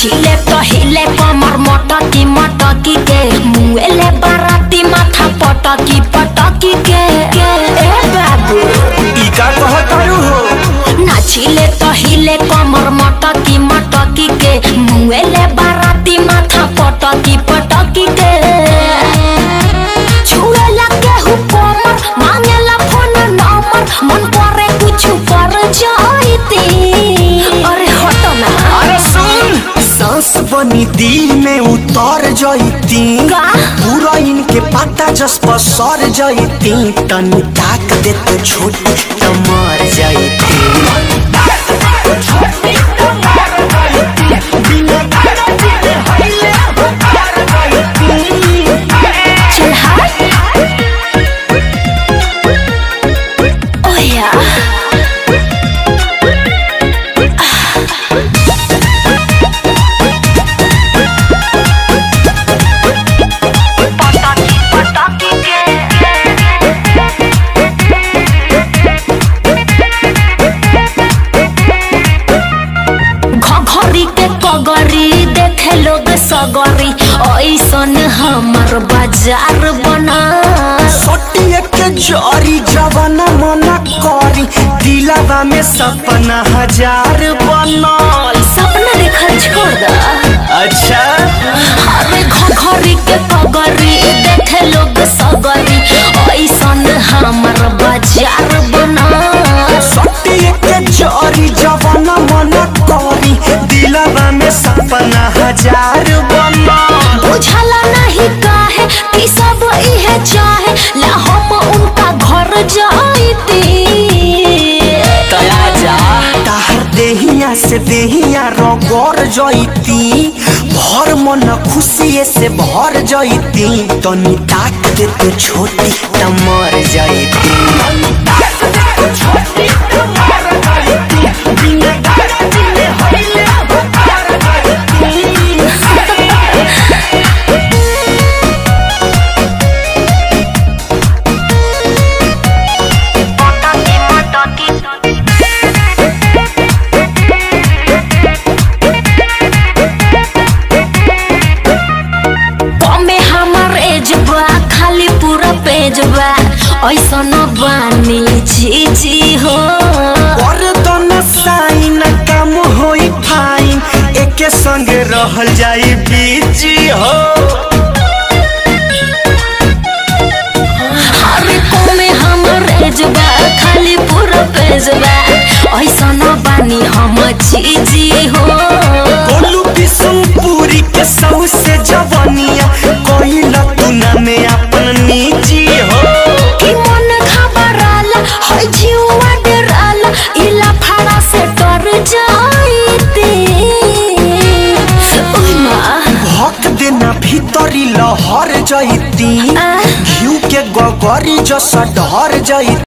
नाचिले टहिले कमर मटकी मटकी के मुएले बाराती माथा पटकी पटकी के के ए बाबू ई का कहतारू हो नाचिले टहिले कमर मटकी मटकी के मुएले बाराती माथा पटकी पटकी के छुएला केहू कमर मांगेला फोन नंबर मन करे कुछ कर जाईती अरे हटो ना अरे सुन सांस बनी दिल में उतर जईती का? पूरा इनके पता जस पर सर जईती तनी ताक दे तो छोटी त मर जईती चल हाय ओया घघरी के कगरी देखे लोग सगरी ऐसन हमर बाजार बना सोटिए के जरी जवाना मना करी दिलावा में सपना हजार बनल सपना देखल छोड़ दा अच्छा अरे घघरी के कगरी देखे लोग सगरी ऐसन हमर बाजार बना सोटिए के जरी जवाना मना करी दिलावा में सपना हजार बनल बुझला नहीं काहे कि सब इहे चाहे ला हम उनका घर जाईती तया जा ताहर देहिया से देहिया रगड़ जईती भर मन खुशी से भर जईती तनी ताक दे तो छोटी त मर जईती कमे हमर एज बा खाली पूरा पेज बा ऐसन बानी जी जी हो और दोनों साइन काम होई फाइन एके संगे रहल जाई बीजी हो अरे कमे हमर एज बा खाली पूरा पेज बा ऐसन बानी हम जी जी हो गोलू बिशुनपुरी के सौ से जवनिया कोइला तू ना में अपन निजी हो कि मन घबराला है जीवा डराला इला फाड़ा से डर जाईती ओय माँ भक देना भीतरी लहर जईती आ? घिउ के गगरी जस ढर जईती